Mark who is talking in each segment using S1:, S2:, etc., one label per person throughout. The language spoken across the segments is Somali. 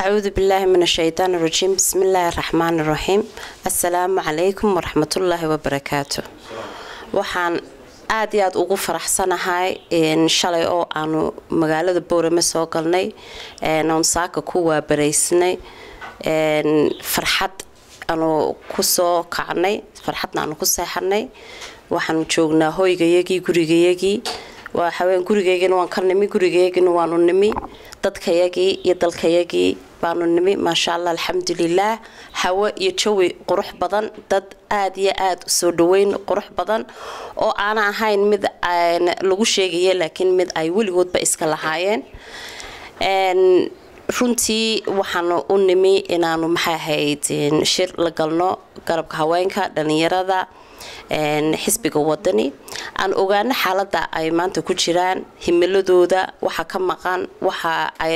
S1: acuudu billaahi min ashaytaan irajiim bismi illaahi raxmaan iraxiim assalaamu calaykum waraxmatullaahi wabarakaatu waxaan aada iyo aada ugu faraxsanahay shalay oo aanu magaalada boorame soo galnay oon saaka ku waabaraysnay farxad aanu kusoo kacnay farxadna aanu ku seexanay waxaanu joognaa hoygayagii gurigayagii waxaween gurigaygina waan ka nimi gurigaygina waanu nimi dadkayagii iyo dalkayagii baanu nimi maasha allah alxamdulilaah hawo iyo jawi qurux badan dad aada iyo aada soo dhaweyn qurux badan oo aana ahayn mid lagu sheegaya laakiin mid ay weligoodba iska lahaayeen runtii waxaanu u nimi inaanu maxay ahayd shir la galno garabka haweenka dhalinyarada xisbiga wadani aan ogaano xaalada ay maanta ku jiraan himiladooda waxa ka maqan waxa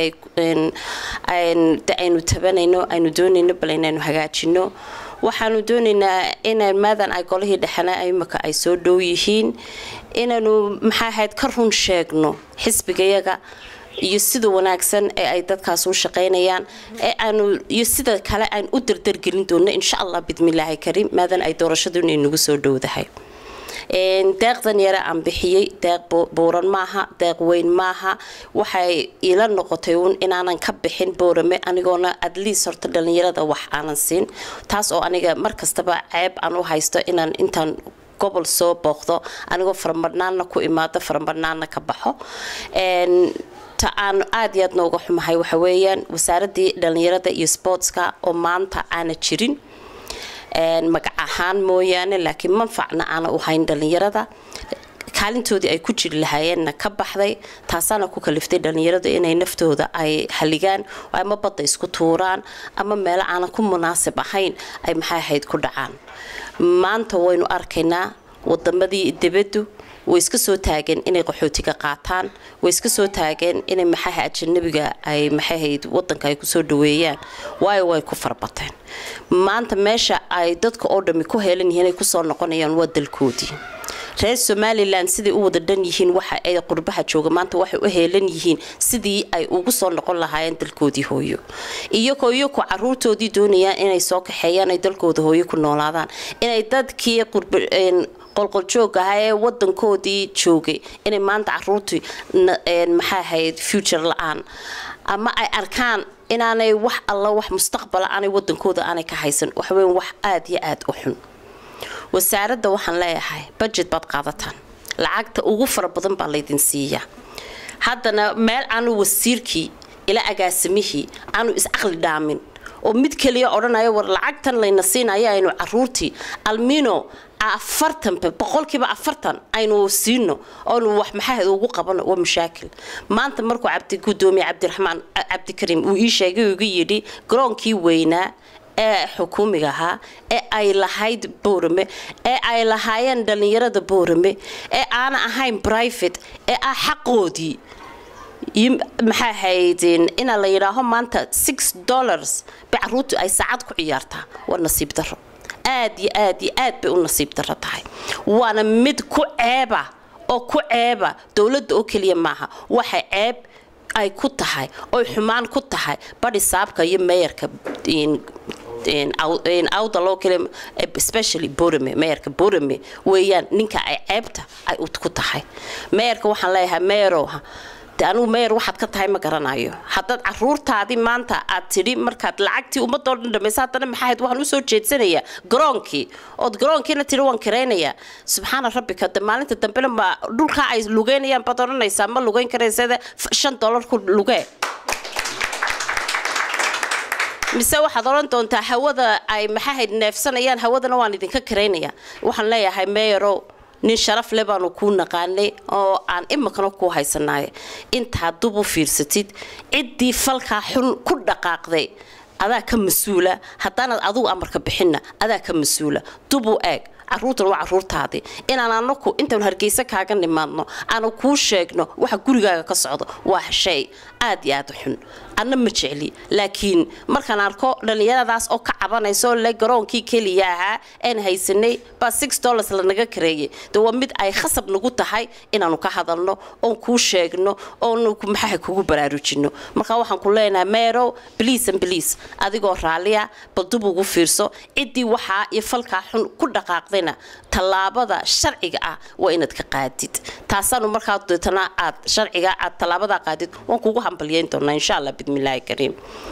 S1: aynu tabanayno aynu doonayno bal inaynu hagaajino waxaanu doonaynaa ina maadan ay golihii dhexena imika ay soo dhow yihiin inaynu maxay ahayd ka run sheegno xisbigayaga iyo sida wanaagsan ee ay dadkaas u shaqaynayaan ee aanu iyo sida kale aan u dardargelin doono insha allah bidmillaahi kariim maadan ay doorashadu inay nagu soo dhowdahay deeqdan yare aan bixiyey deeq buuran maaha deeq weyn maaha waxay ila noqotay uun inaanan ka bixin boorame anigoona adliis horta dhalinyarada wax aanan siin taas oo aniga markastaba ceeb aan u haysto inaan intaan gobol soo booqdo anigoo faramadhnaanna ku imaado faramadhnaanna ka baxo ta aan aada iyo aad nooga xumahay waxa weeyaan wasaaradii dhalinyarada iyo sportska oo maanta aana jirin magac ahaan mooyaane laakiin manfacna aana u hayn dhalinyarada kaalintoodii ay ku jiri lahaayeenna ka baxday taasaana ku kaliftay dhalinyarada inay naftooda ay haligaan ama badda isku tuuraan ama meelo aanan ku munaasib ahayn ay maxay ahayd ku dhacaan maanta waynu arkaynaa wadamadii dibaddu way iska soo taageen inay qaxootiga qaataan way iska soo taageen inay maxaha ajanabiga ay maxahayd wadanka ay kusoo dhaweeyaan waayo way ku farbateen maanta meesha ay dadka oo dhami ku heelan yihiin ay kusoo noqonayaan waa dalkoodii reer somalilan siday u wada dhan yihiin waxa ay qurbaha jooga maanta waxay u heelan yihiin sidii ay ugu soo noqon lahaayeen dalkoodii hooyo iyagoo iyaku caruurtoodii doonayaan inay soo kaxeeyaan ay dalkooda hooyo ku noolaadaan inay dadkii qolqoljoog ahaa ee wadankoodii joogay inay maanta caruurtii maxaa ahayd future la-aan ama ay arkaan inaanay wax alla wax mustaqbala aanay wadankooda aanay ka haysan waxweyn wax aada iyo aada u xun wasaaradda waxaan leeyahay budget baad qaadataan lacagta ugu fara badan baa laydin siiyaa haddana meel aanu wasiirkii ila agaasimihii aanu iscaqli dhaamin oo mid keliya odhanaya war lacagtan layna siinaya aynu caruurtii almino afartan boqolkiiba afartan aynu siino oonu wax maxahed ugu qabano waa mashaakil maanta markuu cabdi gudoomiye cabdiraxmaan cabdikariim uu ii sheegay ugu yidhi garoonkii weynaa ee xukuumiga ahaa ee ay lahayd boorame ee ay lahaayeen dhalinyarada boorame ee aana ahayn private ee ah xaqoodii maxaa ahayd inaa la yidhaaho maanta six dollars bay caruurtu ay saacad ku ciyaartaa waa nasiib daro aad iyo aad iyo aad bay u nasiib daro tahay waana mid ku ceeba oo ku ceeba dowladda oo keliya maaha waxay ceeb ay ku tahay oy xumaan ku tahay badhi saabka iyo meeyarka awda loo kale especially borame meeyarka borame weeyaan ninka ay ceebta ay ku tahay meeyarka waxaan leeyahay meeyarow de anugu meyer waxaad ka tahay ma garanayo haddaad caruurtaadii maanta aad tidhi markaad lacagtii ummadoo dhan dhamaysa haddana maxaahayd waxaan usoo jeedsanayaa garoonkii ood garoonkiina tidhi waan karaynayaa subxaana rabbika de maalinta dambena ma dhulkaa ay lugeynayaan baad odhanaysaa ma lugeyn karaysada shan dollar ku lugee mise waxaad odhan doontaa hawada ay maxaahayd neefsanayaan hawadana waan idinka karaynaya waxaan leeyahay meyerow nin sharaf le baanu kuu naqaanay oo aan imikana kuu haysanaayo intaad dub u fiirsatid ciddii falkaa xun ku dhaqaaqday adaa ka mas-uula haddaanaad adugu amarka bixinna adaa ka mas-uula dub u eeg caruurtan waa caruurtaadii inaan anaku intaanu hargeysa kaaga nimaadno aanu kuu sheegno waxa gurigaaga ka socdo waa shay aad iyo aad u xun anna ma jecli laakiin markaan arko dhallinyaradaas oo ka cabanayso le garoonkii keliya ahaa aan haysanay baa six dollars lanaga kareeyay de waa mid ay khasab nagu tahay inaanu ka hadalno oon kuu sheegno oonu maxaa kugu baraarujino marka waxaan ku leenahay meerow bliis and bliis adigoo raalliya bal dub ugu fiirso ciddii waxaa iyo falkaa xun ku dhaqaaqdayna tallaabada sharciga ah waa inaad ka qaadid taasaanu markaa deetana aad sharciga aad tallaabada qaadid waan kugu hambalyeyn doonaa insha allah bidmillaahi kariim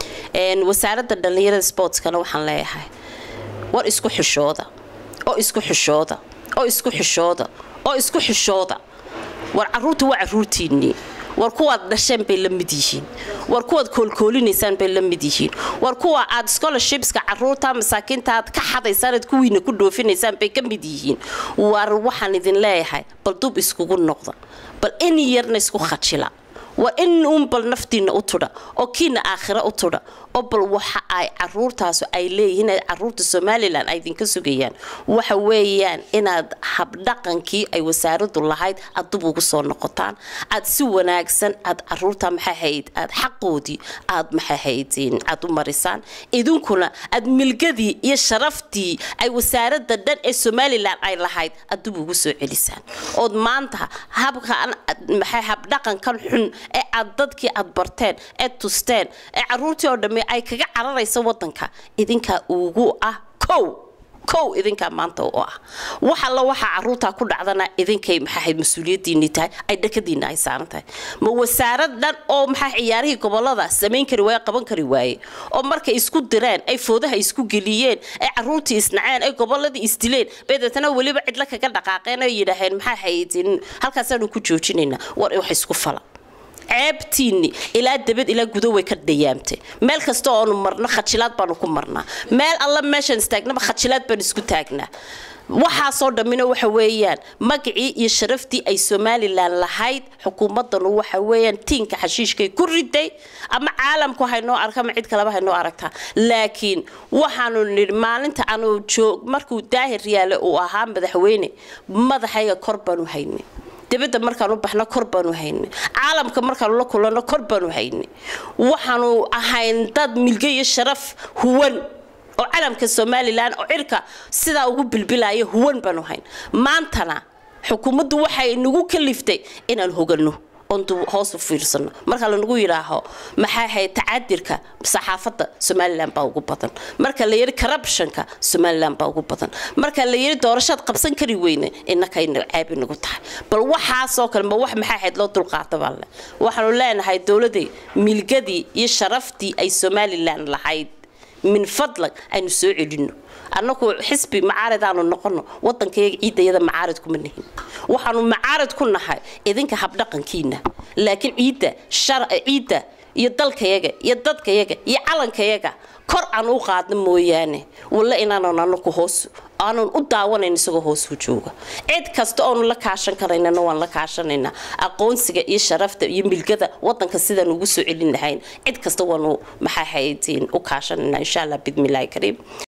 S1: wasaaradda dhallinyarada sportskana waxaan leeyahay war isku xishooda oo isku xishooda oo isku xishooda oo isku xishooda war caruurta waa caruurtiinnii war kuwaad dhasheen bay la mid yihiin war kuwaad koolkoolinaysaan bay la mid yihiin war kuwa aad scholarshipska caruurta masaakiinta aad ka xadaysaan aad kuwiina ku dhoofinaysaan bay ka mid yihiin war waxaan idin leeyahay bal dub iskugu noqda bal in yarna isku khajila war in uun bal naftiina u tudha oo kiina aakhira u tudha oo bal waxa ay caruurtaasu ay leeyihiin caruurta somalilan ay idinka sugayaan waxa weeyaan inaad habdhaqankii ay wasaaradu lahayd aad dub ugu soo noqotaan aad si wanaagsan aad caruurta maxaahayd aad xaqoodii aad maxaahaydin aad u marisaan idinkuna aad milgadii iyo sharaftii ay wasaarada dhan ee somalilan ay lahayd aad dub ugu soo celisaan ood maanta habkan maxay habdhaqankan xun ee aad dadkii aad barteen ee tusteen ee caruurtii oo dhamme ay kaga cararaysa wadanka idinkaa ugu ah kow kow idinkaa maanta u ah wax alla waxaa caruurtaa ku dhacdana idinkay maxaahayd mas-uuliyadiinii tahay ay dhakadiina ay saaran tahay ma wasaarad dhan oo maxaa ciyaarihii gobolada samayn kari waaye qaban kari waaye oo markay isku direen ay foodaha isku geliyeen ay caruurtii isnaceen ay goboladii isdileen bay deetana weliba cidla kaga dhaqaaqeen oo yidhaaheen maxaa haydin halkaasaanu ku joojinaynaa war wax isku fala ceebtiinni ilaa dabad ilaa gudo way ka dhayaamtay meel kasta oonu marno khajilaad baanu ku marnaa meel alla meeshaan istaagnaba khajilaad baan isku taagnaa waxaasoo dhammina waxa weeyaan magacii iyo sharaftii ay somalilan lahayd xukuumadanu waxa weeyaan tiinka xashiishkay ku riday ama caalamku haynoo arka ama cid kaleba haynoo aragtaa laakiin waxaanu nidhi maalinta aanu joog markuu daahir yaale uu ahaa madaxweyne madaxayga kor baanu haynay dibadda markaan u baxno kor baanu haynay caalamka markaanu la kulanno kor baanu haynay waxaanu ahayn dad milge iyo sharaf huwan oo calamka somalilan oo cirka sidaa ugu bilbilaya huwan baanu hayn maantana xukuumaddu waxay nagu kaliftay inaan hoganno oon hoos u fiirsano marka lanagu yidhaaho maxaa ahayd tacadirka saxaafadda somalilan baa ugu badan marka la yidhi corruptionka somalilan baa ugu badan marka la yidhi doorashaad qabsan kari weyne innakayna caabi nagu tahay bal waxaasoo kale ma wax maxaa ahayd loo dulqaata baa le waxaanu leenahay dowladday milgadii iyo sharaftii ay somalilan lahayd min fadlag aynu soo celino annagu xisbi macaaridaanu noqono wadankayaga ciidayada macaarid kuma nihin waxaanu macaarid ku nahay idinka habdhaqankiina laakiin ciidda ciidda iyo dalkayaga iyo dadkayaga iyo calankayaga kor aan u qaadno mooyaane walla inaanan anaku hoos aanan u daawanayn isagoo hoos u jooga cid kasta oonu la kaashan karaynana waan la kaashanaynaa aqoonsiga iyo sharafta iyo milgada wadanka sidaan ugu soo celin lahayn cid kasta waanu maxaa haydin u kaashanaynaa insha allah bidmillaahi kariim